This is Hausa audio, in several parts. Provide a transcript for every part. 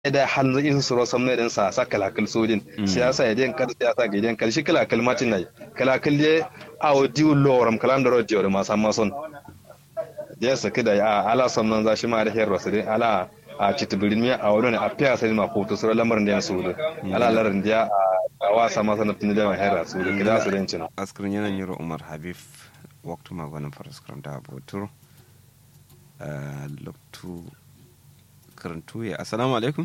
da hanzu in suro samne din sa sa kalakal sojin siyasa ya den kar siyasa ga den kar shi kalakal matin nai kalakal de awo diu loram kalam daro diu ma samma son ya saki da a ala samnan za shi ma da herro sai ala a citibirin mi a wani a fiya sai ma foto sura lamarin da ya su da ala larin da a wasa ma sanar tun da ma herra su da kida su den cin askrin yana yiro umar habib waktu ma gwanin faraskram da abotur loktu karantu ya assalamu alaikum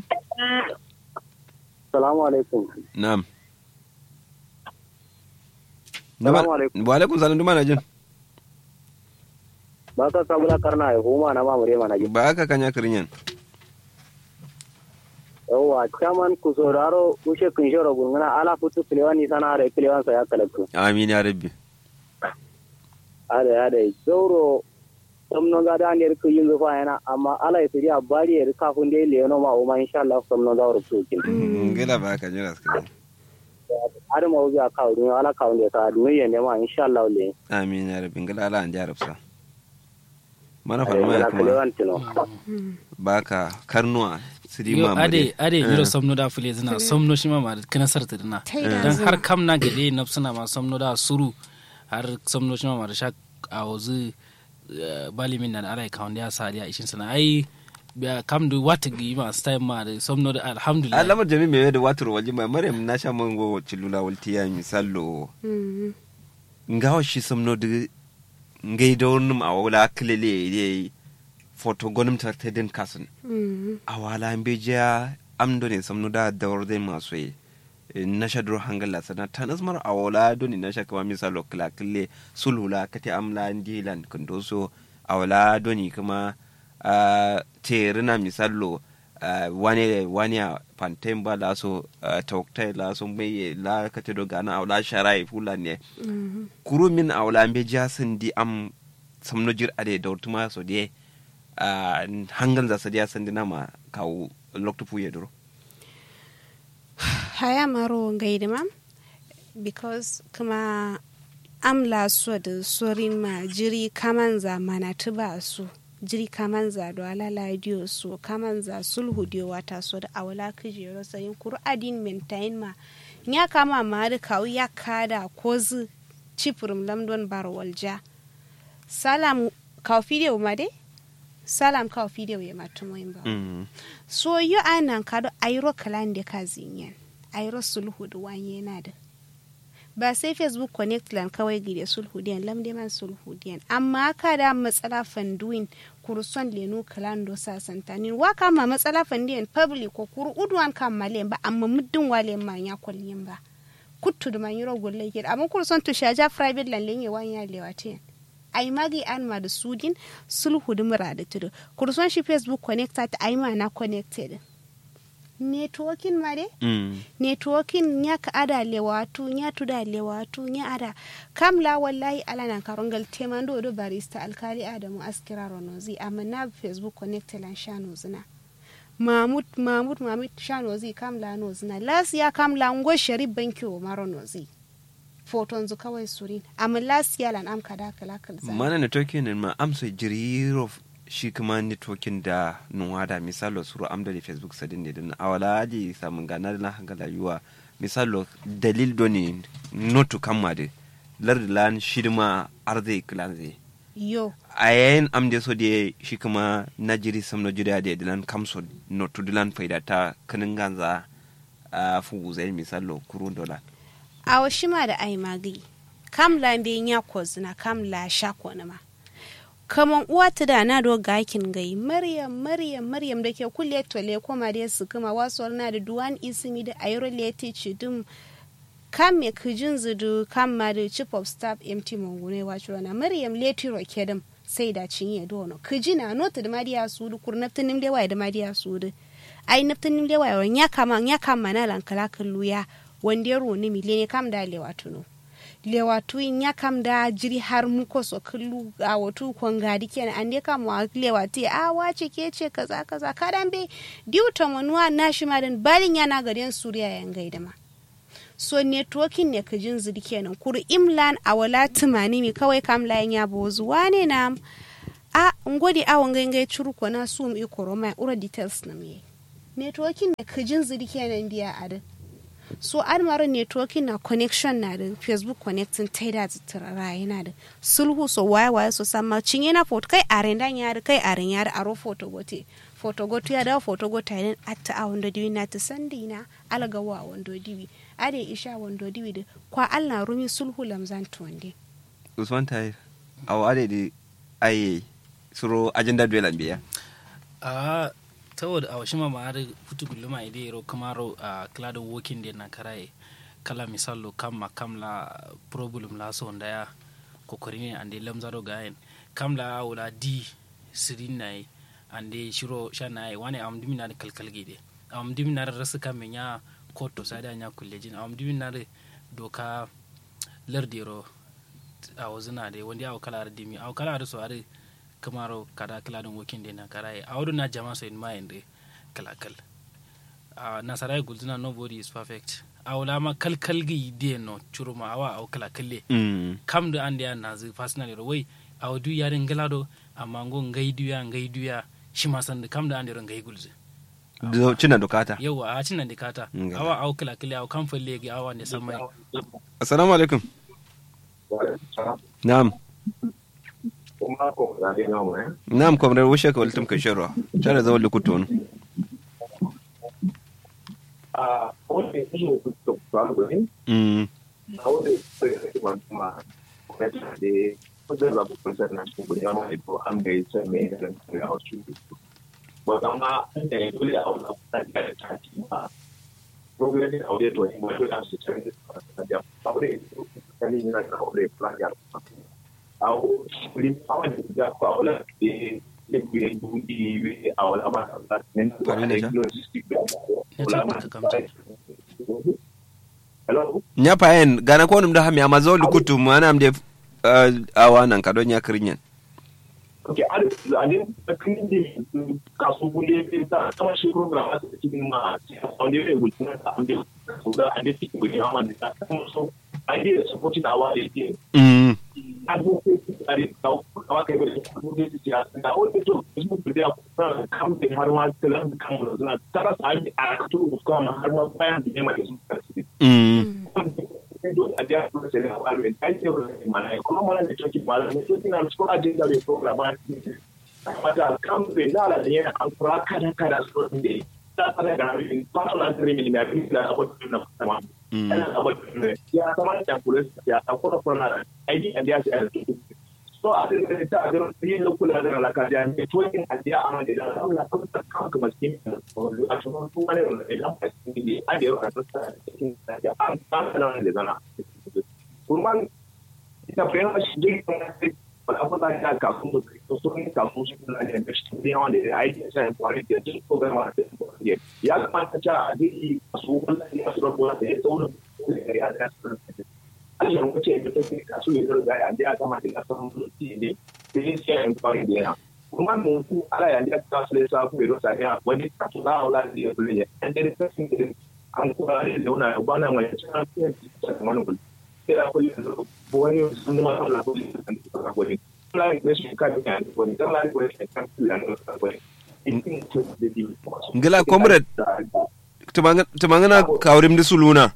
Salamu alaikum. na'am Salamu alaikum. wa alaikum salam duma na jin Ba ka sabula karna ya huma na mamure mana ji. ba aka kanya kirinyan Yawwa, chairman ku sauraro ushe kun shoro gungana ala futu kilewani sana da kilewan sa ya kalakku. amin ya rabbi Ada ya da zauro samnon ga da ne ku yin zufa yana amma ala ya tsiri a bari ya rika kun dai leno ma umma insha Allah samnon za ru su kin. gila ba aka jira askrin Ada ma wuya ka dun ala ka wanda ka dun yen ne ma insha Allah le. amin ya rabbi gila ala an jarabsa mana fa Ada ma ya kuma kilewan tino. baka karnuwa sidi yo ma ade ade yiro somno da fule zina somno shi ma ma kana sarta dina dan har kam na gade nafsuna ma somno da suru har somno shi ma ma da sha a wazu bali min nan alai kawon ya sa ya ishin sana ai biya kam du wata gi ma style ma da somno da alhamdulillah alamar jami mai da watar waje mai maryam na sha mango cilula waltiya misallo ngawa shi samno da ngai da wani a wala kilele ne foto gonim ta ta din kasun a wala an bejiya amdo ne samno da dawar dai masu yi na sha duro hangala sana ta nasmar a wala doni na sha kama misalo kila kille sulhula kati amla ndilan kundoso a wala doni kuma a terina misalo uh, wane wane a pantain ba la so uh, toktai la so mai la kate do gana awla sharai fula ne kuru min awla be jasin di am samno jir ade dawtuma so de uh, hangal za sadiya sandina ma kawo lokto puye duro haya maro gaida ma because kuma amla so da sorin ma jiri kaman za mana tuba su jiri kaman za do ala ladiyo so kaman za sulhu diyo wata so da awala kujero sayin kuru adin maintain ma ya kama ma da kawu ya kada ko zu cipurum lamdon barwalja salam kawo fidiyo ma dai salam kawo fidiyo ya matumoyin ba mm. so yo anan kado ayro kalande kazinyen ayro sulhu da wanye na da ba sai facebook connect lan kawai gide sulhu diyan lamde man sulhu diyan amma ka da matsala fanduin kurson lenu kalando sasantanin wa kama matsala fandiyan public ko kuru udwan kan malen ba amma muddin wale ma ya kullin ba kuttu da man yiro golle ke amma kurson to shaja private lan lenye wanya lewatiyan ai magi an ma da sudin sulhu da mura da tudu kurson shi facebook connected ai ma na connected networking ma de Mm. networking nya ka ada lewatu nya tuda lewatu nya ada kamla wallahi ala nan karongal temando do barista alkali adamu askira ronozi amma na facebook connected lan shano zina mahmud mahmud mahmud shano zi kamla no zina lasiya kamla ngo sharif banki o maro nozi foton zu kawai surin amma lasiya lan am kada kala kala mana networking ma amsa jiriro shi kuma networking da nuwa da misalo suru amda da facebook sadin ne din awala aji samun gana na hangala yuwa misalo dalil doni notu kamma de lardi lan shidma arzai kilan zai yo a yayin amde so da shi kuma na jiri sam no jiri da dilan kamso notu dilan faida ta kanin ganza a fugu zai misalo kurun dola awa shima da ai magi kam la be nya ko zina kam la sha ko na ma kaman uwa ta da na do gakin gai maryam maryam maryam da ke kulle tole koma da su kuma wasu na da duwan isimi da ayro leti chidum kam me kijin zudu kam ma da chief of staff mt mongune wacho na maryam leti ro kedam sai da cinye dono kijina nota da mariya sudu kurnaftin da wai da mariya sudu ai naftin da wai nya kama nya kama na lankala kalluya wanda ya roni mile ne kam da lewatuno lewatu in ya kam da jiri har muko so kallu a watu kwangadi kenan an dai kam wa lewatu a wace ke ce kaza kaza kadan be diuta manuwa na shi madan balin yana garin suriya yan gaida ma so networking ne ka jin zidi kenan kuru imlan a wala tumani mi kawai kam layin ya bozu wane na a ngodi a wangan gai churu ko na sum i koroma ura details na mi networking ne kijin ziri kenan biya a da so an mara networking na connection na da facebook connecting ta da zitara yana da sulhu so waye waye so sama cinye na foto kai aren dan yari kai aren yari aro foto gote foto gote ya da foto gote ne atta a wando diwi na ta sandi na alaga wa wando diwi ade isha wando diwi da kwa Allah rumi sulhu lamzan tuwande usman tayi awa ade di aye suro agenda duela biya a saboda a wasu ma har futu guluma ide yaro kamaro a klado working day na karaye kala misalo kam kam la problem la so ndaya kokori ne ande lamzaro gayen kam la wala di sirin nai ande shiro shanai wani am dimina da kalkal gide am dimina da rasu kam nya koto sada nya kullejin am dimina da doka lardero a wazina da wanda ya kala da dimi a kala da so are kamaro kada kala don working day na karaye a wurin na jama so in mind kala kal a nasarai gulzina nobody is perfect a wala ma kalkal gi de no churuma awa au kala kalle mm kam da ande na zu personally ro wai a wadu yarin galado amma ngo ngai duya ngai duya shi ma san kam da ande ro ngai gulze do cina dokata yawa a cin nan dikata Ngala. awa au kala kalle au kam falle gi awa ne san mai assalamu alaikum na'am kuma ko da ne namu eh na'am komre wushe ka waltum ka shirwa tare da wali kutun a wanda ya shi ku to ba ku ne mm a wanda ya shi ba kuma kuma ta da ko da ba ku san na shi gudu ma ko an ga sai me da ga wasu ba kama da ya dole a wannan ta da ta ci ba program ne a wanda to ne ba da su san da da ba wanda ya ni na ka wanda plan ya a wuri a wanda ya ko a wanda ya gbe budi a wala ba ta ne Pare ne ja? logistic Ya ce ba ta kamta. Hello? nya paen gana ko num da hami amma zo lukutu mu ana amde uh, awa nan ka don ya kirinyen Ok, ada ada kini di kasu boleh kita sama si program ada cikin ma on dia boleh guna ambil sudah ada sih boleh aman kita so idea support awal dia mm ada ada kau kau kayak boleh boleh dia nah oh itu Facebook dia kamu dengar mal telan kamu nah cara saya aku tu kau mah harus bayar dia mah mm itu ada proses yang awal dan saya mana kalau mana ni cakap malam itu tinggal sekolah ada dari program pada kamu benar ada yang akan perakan kada sekolah ini tak ada dari pasal antara ini ni aku tidak apa tu nak sama Mm. Ana apa tu ya sama yang polis ya aku tak pernah ID and dia saya so ada dari tak ada dia lokal ada dalam kerjaan itu yang dia aman di dalam lah aku tak kau ke masjid aku tu mana dalam ini ada orang terus saja apa nama di sana kurman kita pernah sedih apa tanya kamu tu suruh kamu sebenarnya mesti dia ada ID saya boleh dia program ada dia ya macam di asuhan di asuhan bola dia tu ada ada yang kecil itu kasus itu gaya dia akan mati asam ini jadi saya yang paling dia Rumah mungkin ada yang dia tak selesa aku itu saya wajib satu tahu lah dia beli dan dari person itu aku ada dia nak ubah nama yang saya saya mana pun saya aku lihat boleh semua orang lah boleh aku boleh lain question kan kan boleh kan lain question kan pilihan boleh itu jadi ngila comrade tumangana kawrim di suluna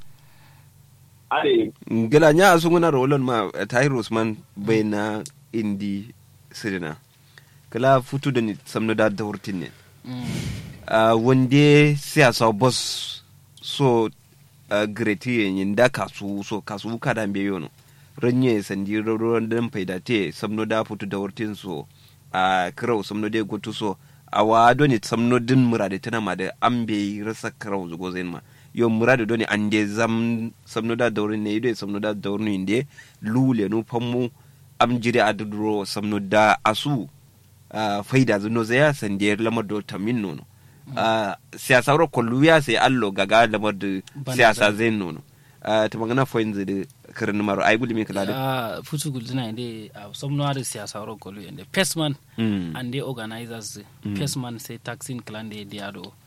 ada ngila nya asunguna rolon ma eh, tahir usman bayna indi sirina kala futu da ni samno da da hurtin ne uh, wande siyasa boss so uh, greti yin da kasu so kasu kada mbe yono ranye sandi ruwan dan faida te samno da futu da hurtin so a uh, kirau samno da gutu so a wa doni samno din murade tana ma da ambe rasa kirau zugo zain ma yo murade doni ande zam samno da daurin ne ido samno da daurin inde lule no fammu am jiri aduduro samno da asu uh, faida zuno zaya sandiyar lamar do tamin nono uh, siyasa ro kolluya sai allo gaga lamar da Bana siyasa zai. zai nono uh, ta magana foyin zai kirin maro ai gulmi kala da a futu gulzina inde a somno ada siyasa ro kolu inde pesman Mm. ande organizers pesman sai taxin clan de diado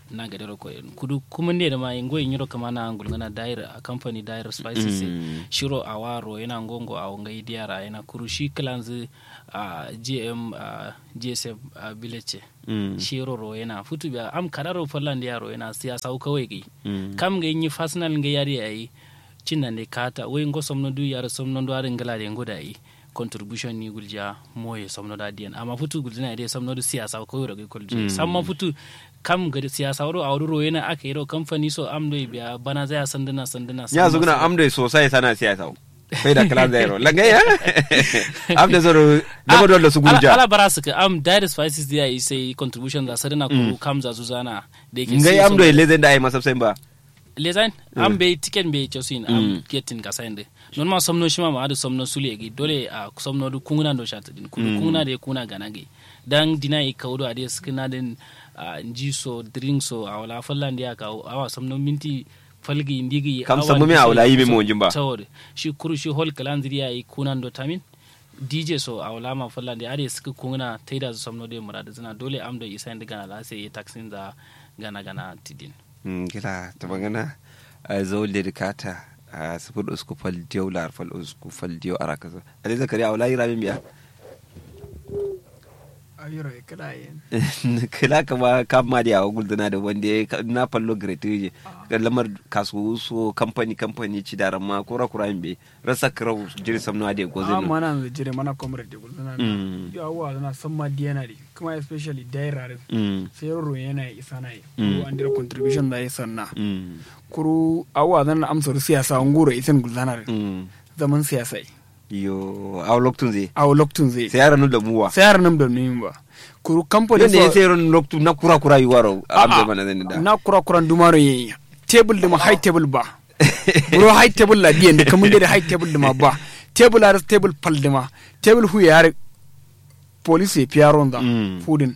na ga daro ko kudu kuma ne da ma ingo yin yiro kama na angul ngana daira a company daira spices Mm. shiro awaro yana ngongo a ngai diara yana kuru shi kalanzu a gm a gsf a village Mm. shiro ro yana futu biya am kadaro fallan yaro yana siyasa kawai gai Mm. kam ga yin personal ga yari ayi cinna ne kata wai ngo somno du yara somno do arin gala de ngoda yi contribution ni gulja moye somno da diyan amma futu guljina ide somno du siyasa ko yoro ga kulje samma futu kam ga siyasa woro awru ro yana aka yiro company so am do biya bana zaya sandana sandana ya samma zuguna so- amda sosai sana siyasa kai da kalan zairo langa ya amda zaro da dole su ala, gurja ala bara su ka am dire spices dia yi sai contribution da sadana ko kam za su zana da yake ngai sai amdo somno- ile zai da ai masafsai ba lezain am be tiken be chosin am getin ka sande non ma somno shima ma adu somno suli gi dole a somno du kunguna do shata din kudu kunguna de kuna gana gi dan dina i kawdo ade skina den nji so drink so awala fallan dia ka awa somno minti falgi ndigi Kam sammu me awla yi me mo jimba. tawde shi kuru shi hol kalandiri ya i kunan do tamin dj so awala ma fallan dia ade suka kunguna taida su somno de murada zina dole am do isa ndiga la sai taxin za gana gana tidin Mm, kila ta magana a zo dedikata a sifir usku fal diyo lar fal usku fal diyo ara kaza ale zakari a wala yi ramin biya ayiro e kada yen kila kama kama da yawa gulduna da wanda ya ka- na fallo gratuity ga lamar kasuwa so kamfani kamfani ci da ramma kura kura yin be rasa kirau jiri samno ade a gozin mana da jire mana comrade gul dana Mm. ya wa dana samma diana di kuma especially daira din mm sai ro yana isa na yi Mm. ko an dira contribution da ya sanna mm kuru awa dana amsar siyasa nguro isin gul dana din mm zaman siyasa yi yo a loktun zai a loktun zai sai yaran da muwa sai yaran nam da nim ba kuru company yadda ya sai ran loktun na kura kura yi waro A'a, amsa mana zan da na kura kuran dumaro yayi table da ma high table ba bro high table la biyan da kamun da high table da ma ba table ar table pal da ma table hu yar police e piaron da Mm. fudin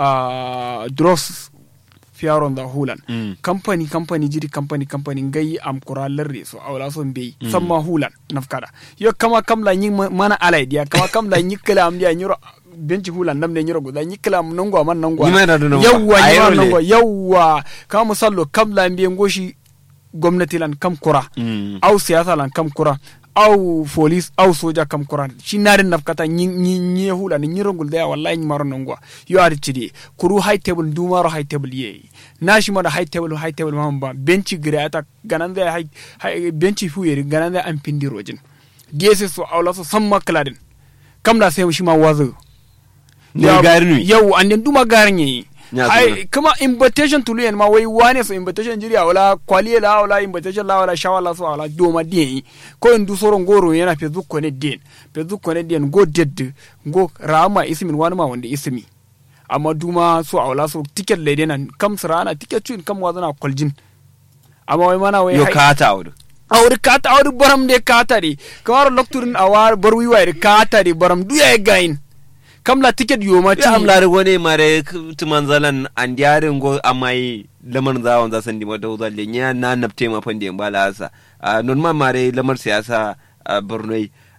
ah dross piaron da hulan Mm. company company jiri company company ngai am kura larre so awla so mbey samma hulan nafkada yo kama kam la nyi mana alai dia kama kam la nyi kala am dia nyiro benci hulan nam ne nyiro guda nyi kala am nangwa man nangwa Nyi ma yana da nangwa. yawwa A nyi ma yaro le. nangwa yawwa kama musallo kam la mbiye ngoshi gwamnati lan kam kura Mm. au siyasa lan kam kura au police au soja kam kura shi narin nafkata nyi nyi nyi hula ni nyiro gul da wallahi nyi maro nangwa yo ari chidi kuru high table du maro high table ye na shi mara high table high table ma ba benci gire ata ganan da high, high benci fu yeri ganan da an pindi rojin gese so awla so samma kladin kam la sai shi ma wazo ne gari nu yau an den duma garin yayi Ya ai zura. kuma invitation tulu yan ma wai wane so invitation jiri wala kwaliye la wala invitation la wala shawala so wala doma den ko en du soron goro yana facebook ko ne den facebook ko ne den go ded go rama ismin wani ma wanda ismi amma duma so wala so ticket le den kam sarana ticket tun kam wazana kwaljin amma wai mana wai yo hai- ka ta wudu awri kata awri baram de katari kamar lokturin awar barwi wayar katari baram duya e gain kam la ticket yo mati ya amlari wani mare tuman zalan an diyarin go amai lamar zawon za san dima da zalle nya na napte ma fande ba la asa non ma mare lamar siyasa a borno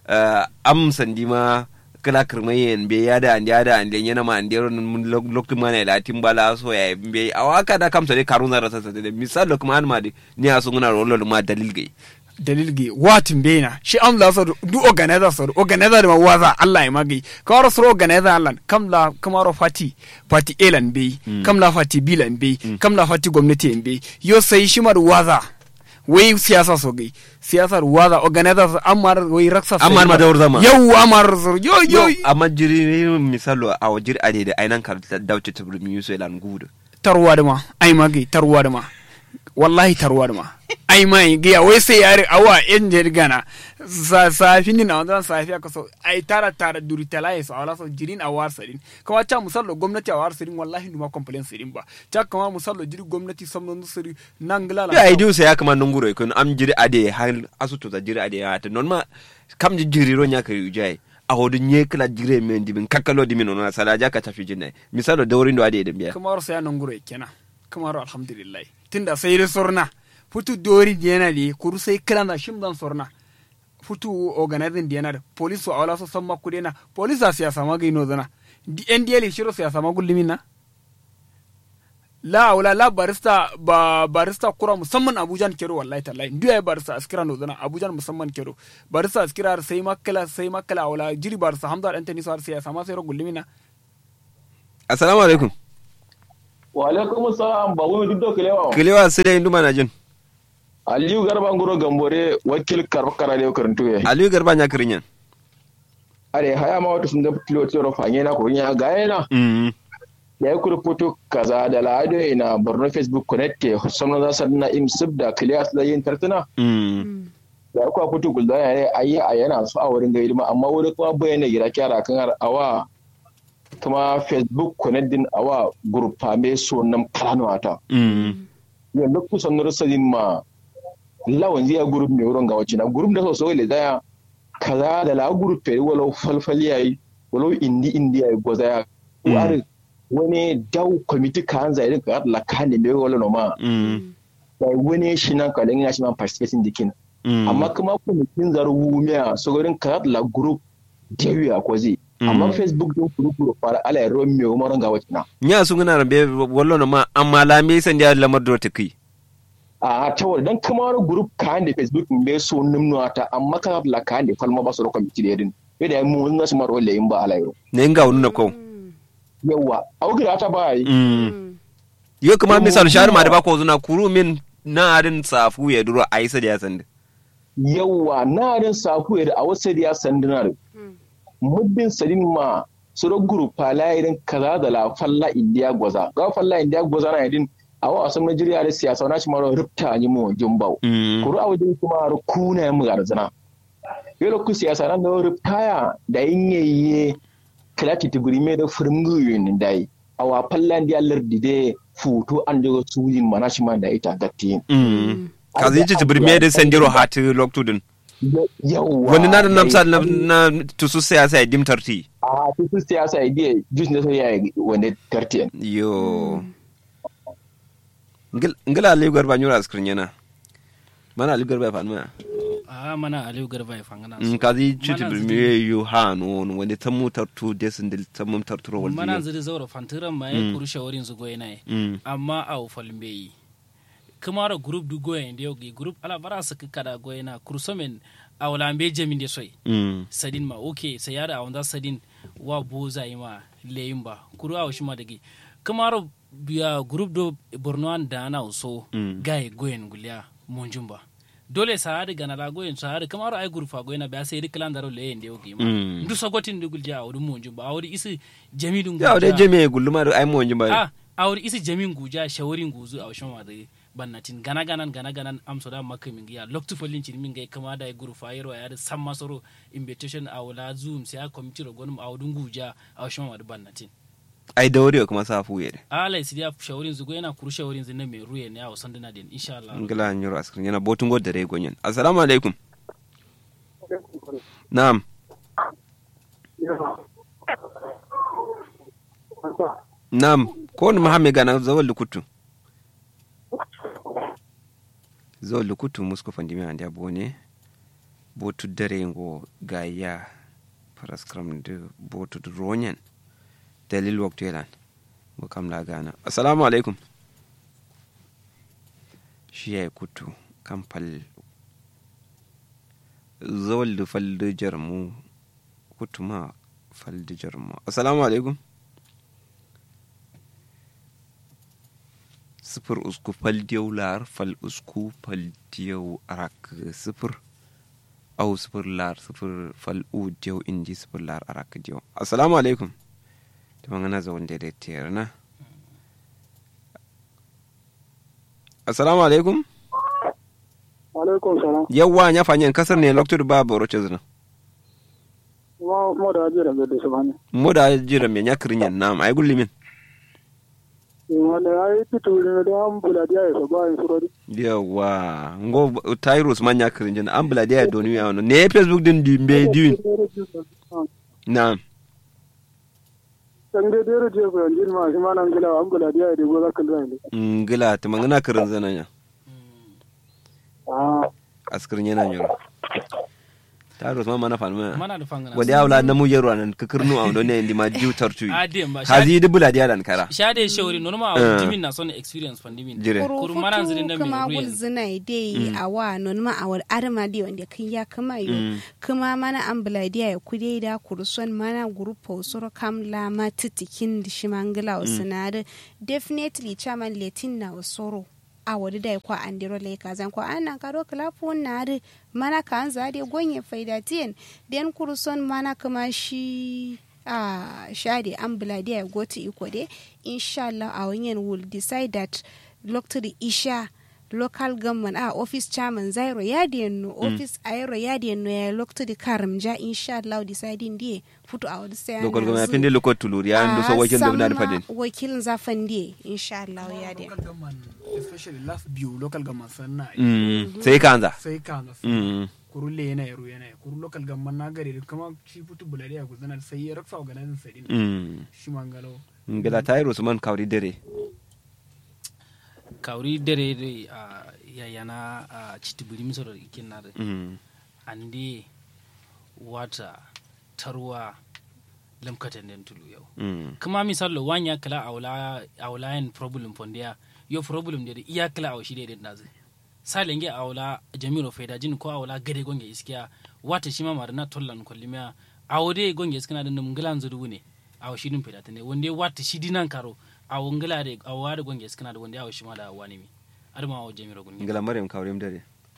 am san dima kala kirmai en be ya da an da an yana ma an diyaro mun loktu ma ne latin bala so ya be awaka da kam sare karun zara sasa da misal lokuma an ma de ni asu nguna rollo ma dalil gai dalil gi watin bena shi am la so du organizer so organizer da waza Allah ya magi kawar so organizer Allah kam la kamaro fati fati elan be kam la fati bilan be kam la fati gwamnati en be yo sai shi mar waza wai siyasa so gai siyasar waza organizer so amar wai raksa so Amar ma da wurzama. yau amar so yo yo yo amma jiri misalo a wajir ade da ainan kar dauce tabrimi yuso elan gudu tarwa da ma ai magi tarwa da ma wallahi tarwa da ma ai mai giya wai sai yare awa yan jirgana sa safi ni na wannan safi aka so ai tara tara duri talaye so ala so jirin a war sarin kama ta musallo gwamnati a war sarin wallahi duma complain sarin ba ta kama musallo jiri gwamnati samnon sari nangla ya ai diusa ya kama nunguro ikon am jiri ade hal asuto ta jiri ade ya ta non ma kam ji jiri ro nya ka yujai a hodu nye kala jire men dibin kakalo dimin ona sala ja ka tafi jinai misalo da wurin do ade da biya kamar sai nan gure kenan kamar alhamdulillah tunda sai da sorna futu dori diana di kuru sai kala na shim dan sorna futu organizing diana da police so awala so samma kudena police a siyasa ma gaino zana di ndl shiro siyasa ma gullimin na la wala la barista ba barista kura musamman abuja kero wallahi tallahi ndu ya barista askira no zana abuja musamman kero barista askira sai makala sai makala wala jiri barista hamza dan tani sar sai sama sai rogul limina assalamu alaikum wa alaikum assalam ba wani duk da kilewa kilewa sai dai nduma na jin aliyu garba ngoro gambore wakil karkara ne karantu ya aliyu garba nya kirinyan are haya ma wata sun da filo tsoro fanye na ko nya ga yana mm ya yi kurfoto kaza da lado ina borno facebook connect ke samna za sa na im sub da clear da yin tartuna mm da ku fito gulda ya ne ayi a yana so a wurin gaidi ma amma wurin kuma bayyana gira kyara kan har awa kuma facebook connect din awa group me so nan plano ata mm yanzu kusan rusadin ma lawan zai group mai wurin ga wacce na group da so so le daya kaza da la group pe walau falfali yayi walau indi indi yayi goza ya Mm. wari wani dau committee kan zai rin ka la kan ne mai wala no ma mm sai wani shi nan ka dan ya shi man participating dikin mm amma kuma committee zaru miya so gurin ka la group dewi a kozi amma Mm. facebook din group group fara ala ya ro mai umaran ga wacce na nya su ngana rambe wallo no ma amma la me san dia lamar do ta kai a tawar dan kamar group kan da facebook me so nimno ta amma ka la kan da falma ba su ro committee da yadin yadda mun na su maro layin ba ala yau ne nga wonu na ko yawa augira ta ba yi mm yo kuma misal shar ma da ba ko zuna kuru min na adin safu ya duro aisa da ya sanda yawa na rin safu da a wasu da ya sandunar muddin sadin ma su ro group ala irin kaza da la falla indiya gwaza ga falla indiya gwaza na yadin a wa asan Najeriya da siyasa na shi maro rubta ni mu jumbau mm kuru a wajen kuma ro kuna mu garzana yelo ku siyasa nan da rubtaya da yinyeye kalati tibiri me da furmgu yin dai a wa falla indiya lardi de futo an daga sujin mana shi ma da ita gatti mm kazi ci tibir me da sandiro hati loktudin yawa wani na da namsa na na tusu siyasa ya dimtarti a tutu siyasa idea jus na so ya wanda tartiyan yo ngil ngila ali garba nyura skrin yana mana ali garba fa ma a mana aliyu garba ya fangana in kazi ci tibir me yo ha no wani tamu tartu desin dil tamu tarturo wal mana ziri zaura fantiran ma ya kuru shawarin su goyi na yi mm amma a ufalin bai yi kamara group du goyen da yau group ala bara su kika da goyena kursomen a wala mbe jamin da soy mm sadin ma okay sai yada a wanda sadin wa bo zai ma leyin ba kuru a ma dage kamara biya group do borno an da na so Mm. gai goyen gulya monjun ba dole sa hadi gana la goyen sa hadi kamara ai group fa goyena ba sai diklan daro leyin da yau ma Mm. ndu sogotin du gulja a wurin monjun ba a wuri isi jamidun ya da jeme gulluma da ai mo wanjin ba a awar isi jamin guja shawarin guzu a washin wa da bannatin gana ganan gana ganan amso da maka min giya loktu folin cin min gai kama da guru fayero ya da san masoro invitation a wala zoom sai a committee rogon a wudun guja a washin wa da bannatin ai da wuri kuma sa fu yede ala isi ya shawarin zugo yana kuru shawarin zin mai ruye ne a wasan dana din insha Allah ngila nyuro askrin yana botun god da re gonyen assalamu alaikum na'am na'am ko ni mahamme gana zawal lukutu zawal lukutu musko fandimi ande abone botu dare ngo gaya paraskram de botu ronyen dalil waktu yelan ngo kam la gana assalamu alaikum shi ya kutu kan fal zawal da fal da jarmu kutu ma fal da jarmu assalamu alaikum sifir usku fal diyau lar fal usku fal diyau arak sifir au sifir lar sifir fal u diyau indi sifir lar arak diyau assalamu alaikum ta mangana zawon da tiyar na assalamu alaikum alaikum salam yawwa nya fanyen kasar ne loktur ba boro chezna ma mo da jira be de sabani moda jira me nya kirin nam ay gulli min wanda ai pitu ne da am bula dia so ba in surodi yawwa ngo tyrus man nya kirin jin an bula dia doni ya no ne facebook din di be diwin nam san de dero je ko anjin ma shi ma nan gila am bula dia de go zakal zai ne ngila ta mangana kirin zana nya ah askirin yana nyoro taro ma mana fanma mana da fangana wali awla na mu yero nan kakirnu a don ne ndi ma jiw tartu adi ba hazi dubula dia dan kara shade shawari no ma Eh. jimin na son experience pandimin jire kuru Kuru mana zirin da futu mai kama ruyan. gulzina dai a wa non ma a wal arma di wanda kan ya kama yo kuma mana an buladiya ya kude da kurson mana grupo soro kam la ma titikin di shimangila usinade definitely chaman letin na soro a wadi da kwa andiro le kazan kwa anan karo klapu na de mana kan zade gonye faida tien den kurson mana kama shi a shade an buladiya ya goti iko de inshallah a wanyan will decide that lokto the isha local government a office chairman zairo yadi no office ayro yadi no ya lokto the karamja inshallah deciding die futu a wadi sai lokol goma pinde lokol tulur ya ndu so wakin dum dan fadin wakilin zafan die inshallah yadi local government especially last biyu local government sanna mm sai kanza sai kana mm kuru le yana yaro yana kuru local government na gari kuma shi putu bulari a guzana sai ya raksa organizing sai din mm shi mangalo ngala tayro usman kawri dere kawri dere de a yayana a chitiburi misoro ikin na mm ande wata tarwa lamkatan den tulu yau mm kuma misalo wanya kala awla awlayan problem fondia yo problem de iya kala aw shi de nazi salenge awla jamiro faida jin ko awla gade gonge iskiya wata shima marna tollan kollimiya awde gonge iskana den dum gilan zudu ne aw shi dum faida tane wonde wata shi dinan karo aw ngila de aw wada gonge iskana de wonde aw shima da wani mi adama aw jamiro gonge ngala maryam kawri dere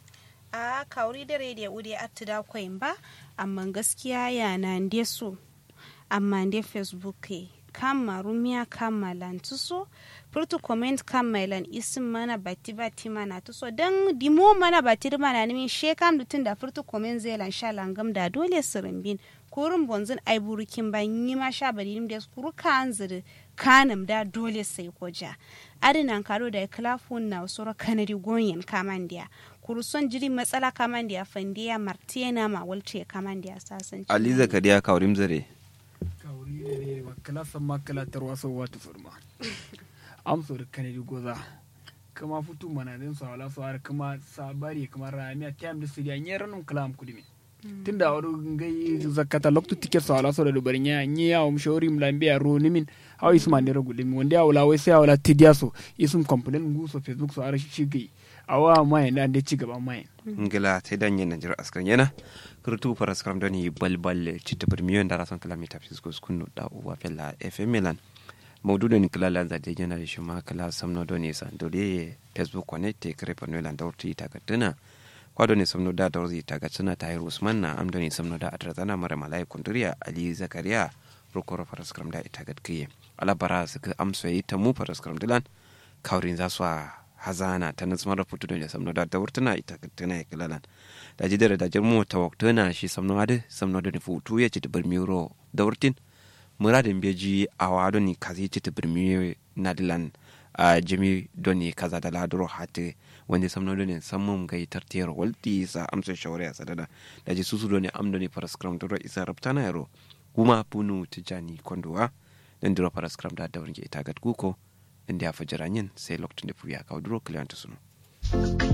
a kauri da rediyo udi attida kwain ba amma gaskiya yana nde so amma nde facebook e kama rumiya kama lan tuso furtu comment kama lan isim mana bati bati mana tuso dan dimo mana bati da mana nimin she kam dutun da furtu comment zai lan sha langam da dole sirimbin kurin bonzin ai burukin ban yi ma sha bari da kuru kan ziri kanam da dole sai koja adinan karo da klafun na usura kanadi gonyen kamandiya kuruson jiri matsala kamandiya fandiya martiena ma walce kamandiya sasanci ali zakariya kawrim zare kawri da ne makala san makala tarwa so wata furma amso da kanadi goza kama futu mana din sa wala so har kuma sabari kuma ramiya time da sidiya nyeranum kalam kudimi tunda wadu ngai zakata loktu ticket sa wala so da dubar nya nyi ya um shori mlambiya ro nimin haw isma ne rogulimi wanda wala wai sai wala tidiya so isum complain ngu so facebook so har shi gai awa mai da ande ci gaba mai ngila te dan yen najira askar yana kurtu paras karam doni balbal citta bir miyon dara son kalami tafsis ko skunu da uwa fella fm milan mawdu doni kala lan za de jana shi ma kala samno doni san dole facebook connect te kare pano lan dawti ta gadana kwa doni samno da dawzi ta gadana ta yi usman na am doni samno da adrazana mara malai kunduriya ali zakariya rokoro paras karam da ita gadkiye ala bara su ka amsa yi ta mu paras karam dilan kaurin za su a hazana ta nan samar putu da samno da dawurtuna ita tana kilalan da ji da da jirmu ta waktuna shi samno ade samno da futu ya ci bar miro dawurtin muradin beji a wado ni kazi ci bar miro nadilan a jimi doni kaza da laduro hati wanda samno da ne samun gai tartiyar walti sa amsa shawara sadada da ji susu doni am doni paraskram duro isa rabtana yaro kuma punu tijani kondowa dan duro paraskram da dawrin ke ita gat guko inda ya fi jiranyin sai lokacin da fuya kawo duro kiliyanta sunu.